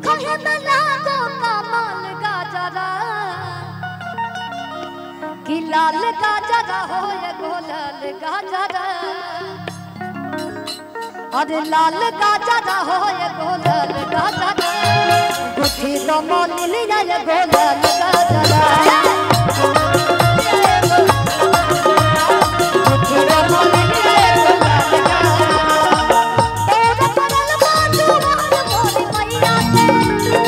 देखो है लागो कमाल गाजरा कि लाल गाजरा हो ये गोलाल गाजरा अरे लाल गाजरा हो ये गोलाल गाजरा गुठी तो मोलिन ये गोलाल गाजरा गुठी तो मोलिन ये गोलाल गाजरा तेरे परल बाजू मार मोरी मैया के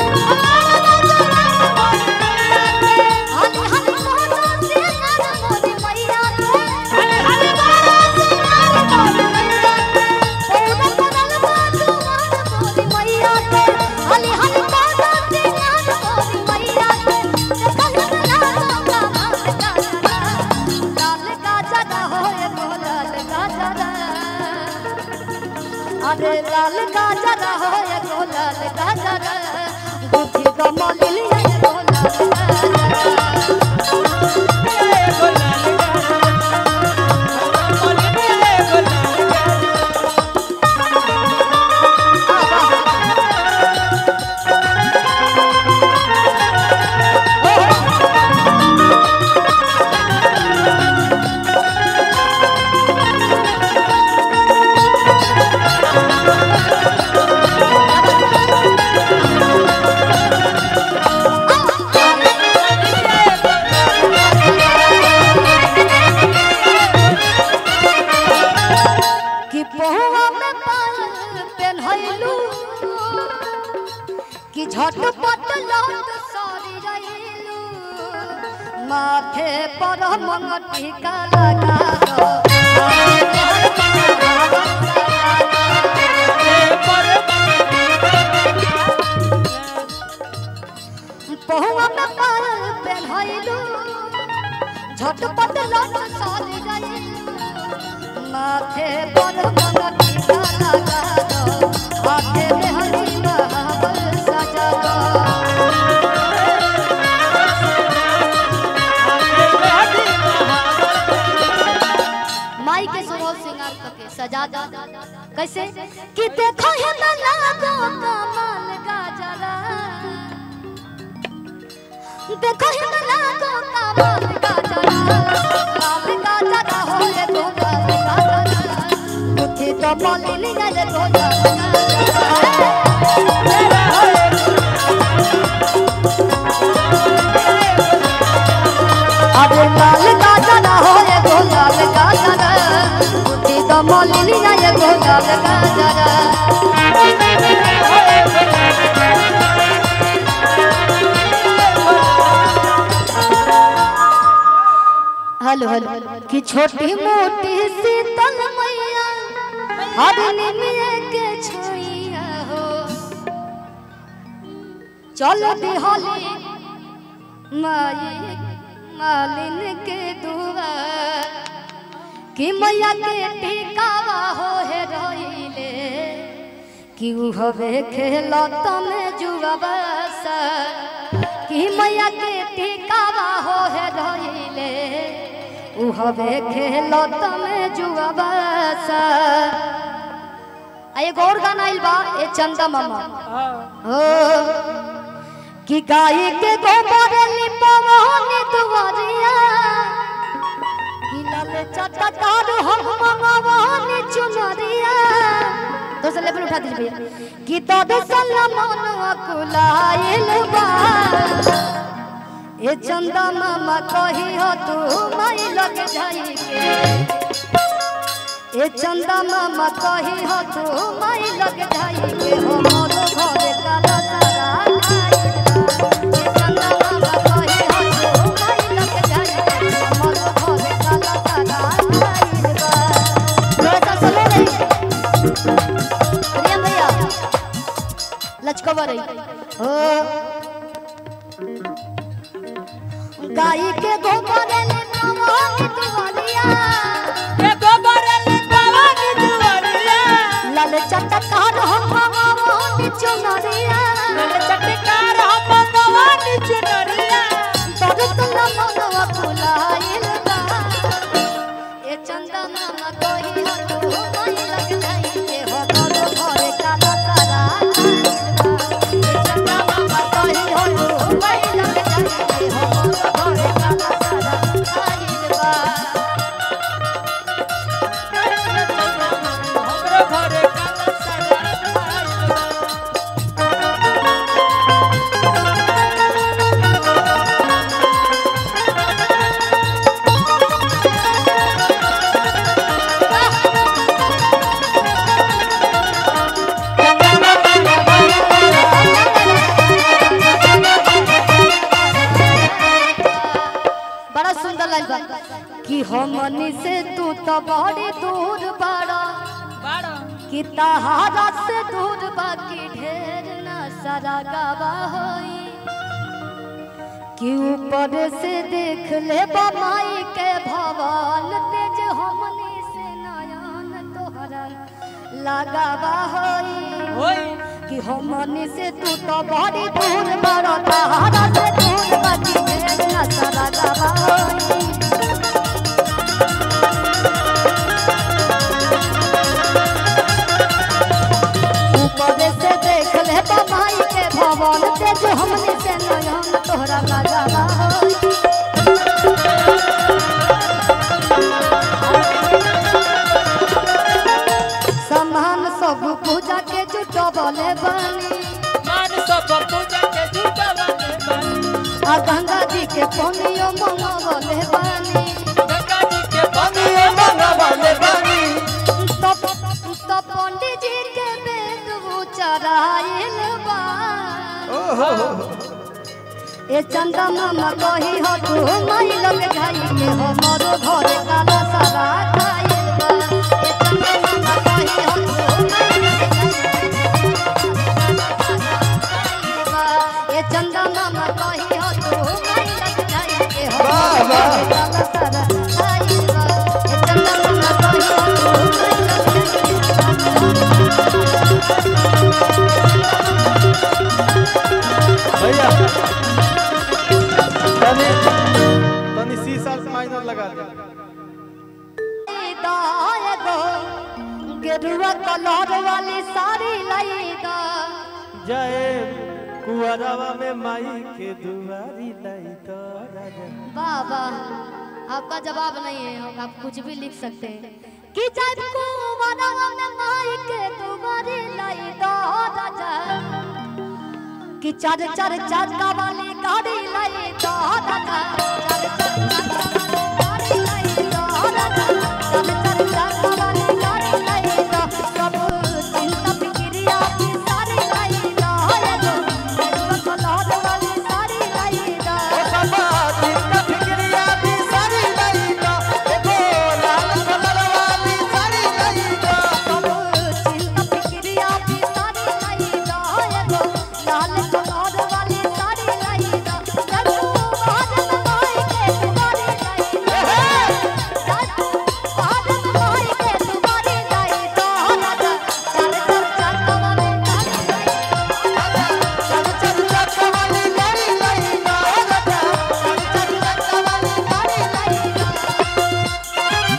हनी हनी मोरा से नर मोरी मैया के हनी हनी मोरा से नर मोरी मैया के तेरे परल बाजू मार मोरी मैया के हनी हनी मोरा से नर मोरी मैया के देखल ना का मार का लाल का जगा होए गोलाल का जगा अरे लाल गाजर हो ये गोलाल गाजर गुठी कमलिल ये गोलाल गाजर कि पहुआ में पाल पेन्हैलू कि झटपट लौट सरी रहिलू माथे पर मंगटी का लगा दो पहुआ में पाल पेन्हैलू झटपट लौट सरी रहिलू माथे पर मंगटी का लगा दो हाथे में हरी महावर सजा दो माई के सुनो सिंगार करके सजा दो कैसे कि देखो है ना लागो कमाल गाजरा देखो है ना लागो कमाल गाजरा लाल गाजरा हो रे तो गाजरा मुझे तो बोली नहीं रे तो गाजरा अरे लाल गाजरा हो रे तो लाल गाजरा मुझे तो बोली नहीं रे तो गाजरा हेलो हेलो कि छोटी मोटी शीतल मैया हरनी में के छोइया हो चलो दिहली माई मालिन के दुआ कि मैया के टिकावा हो हे रहिले कि उ हवे खेलत में जुआ बसा कि मैया के टिकावा हो हे रहिले उ हवे खेलत में जुआ बसा आ एगो और गाना आइल बा ए चंदा मामा हो कि गाय के गोबर लिपवानी दुआरिया कि लाल चटकार हम मंगवानी चुनरिया तो से लेवल उठा दीजिए भैया कि तो दे सलमान अकुलाइल बा ए चंदा मामा कही हो तू माई लग जाई के ए चंदा मामा कही हो तू माई लग जाई के हो मोर घरे काला सारा आइल बा। ए चंदा मामा कही हो तू माई लग जाई के हो मोर घरे काला सारा आइल बा। थोड़ा सा सुनो रे प्रियम भैया लचकवा रही हो गाय के गोबर ले नवानी दुआरिया लाल चटकार हम भगवान चुनरिया दरत न मनवा फुलाइल बा ए चंदा मामा कोई हो तू कोई लग जाई के हो तोरो घरे काला सारा आइल बा। ए चंदा बा कि हमनी से तू तो बड़ी दूर बड़ा बाड़ा कि तहारा से दूर बाकी ढेर ना सारा गावा होई कि ऊपर से देख ले बमाई के भवन तेज हमनी से नयन तोहरा लगावा होई होई कि हमनी से तू तो बड़ी दूर बड़ा तहारा से दूर बाकी ढेर ना सारा गावा होई ऊपर से देख ले बमाई के भवन तेज हमनी से नयन तोहरा लगावा होई सामान सब पूजा के जुटबले बनी मान सब पूजा के झूठा बाने बानी आ गंगा जी के पनियो मंगवले बनी गंगा जी के पानिए मंगवाले बानी तब तब पंडित जी के वेद उचराइल बा ओहो ए चंदा मामा कही हो तू माई लग जाई के हो मोरो घर काला सारा खाइल बा ए चंदा मामा कही हो तू माई लग जाई ए चंदा मामा कही हो तू माई लग जाई के हो वाह, वाह। काला सारा खाइल बा ए चंदा मामा कही हो तू माई लग जाई भैया तनी तनी शीशा से माइनर लगा दे दाएगो गेरुआ कलर वाली साड़ी लाई दा जय कुआरवा में माई के दुआरी लाई तो राजा बाबा आपका जवाब नहीं है आप कुछ भी लिख सकते हैं कि जब कुआरवा में माई के दुआरी लाई दा राजा कि चार चार चाका वाली गाड़ी लाई दा राजा चार चार चाका वाली गाड़ी लाई दा राजा चार चार चाका वाली गाड़ी लाई दा सब चिंता फिक्रिया की सारी लाई दा एगो गेरुआ कलर वाली साड़ी लाई दा ओ बाबा चिंता फिक्रिया भी सारी लाई तो एगो लाल कलर वाली सारी लाई तो चिंता फिक्रिया की साड़ी लाई दा एगो लाल कलर वाली साड़ी लाई दा जब बाद में माई के तुम्हारी लाई दा जब बाद में माई के तुम्हारी लाई दा राजा चल चल चल वाले गाड़ी चल चल चक्का वाली गाड़ी लाई तो राजा चल चल चल वाली गाड़ी लाई दा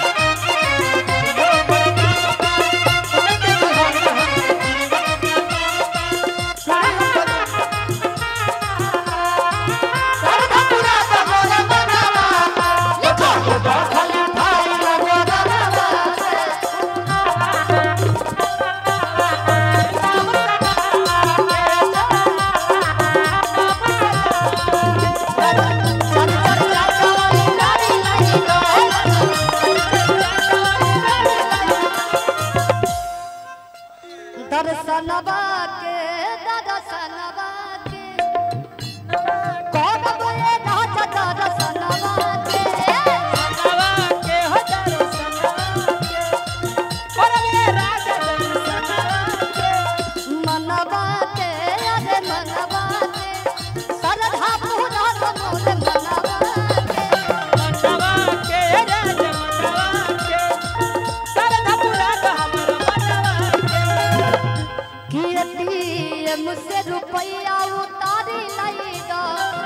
दर्शनवा के दर्शनवा के कौन बोले राजा दर्शनवा के सनवा के हजारों सनवा के परवे राजा जन सनवा के मनवा के अरे मनवा के सरधा पूरा मोल मनवा के मनवा के राजा मनवा के सरधा पूरा हमर मनवा के कीर्ति मुझसे रुपया उतारी लाई दा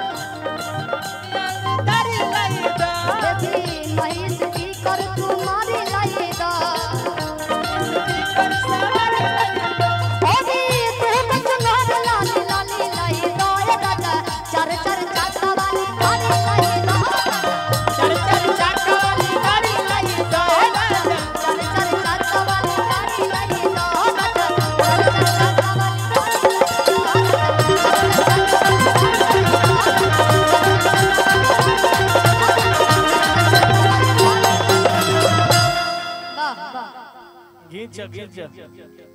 तारी लाई दा देखी महिष की कर तुम्हारी लाई दा कर सवारी लाई दा ओदी तू कचनार लाली लाली लाई दा ए दादा चार चार चाका वाली गाड़ी लाई दा चल चल चाका वाली गाड़ी लाई दा राजा चार चार चाका वाली गाड़ी लाई दा दादा चार चार चाका वाली वाह वाह घींच घींच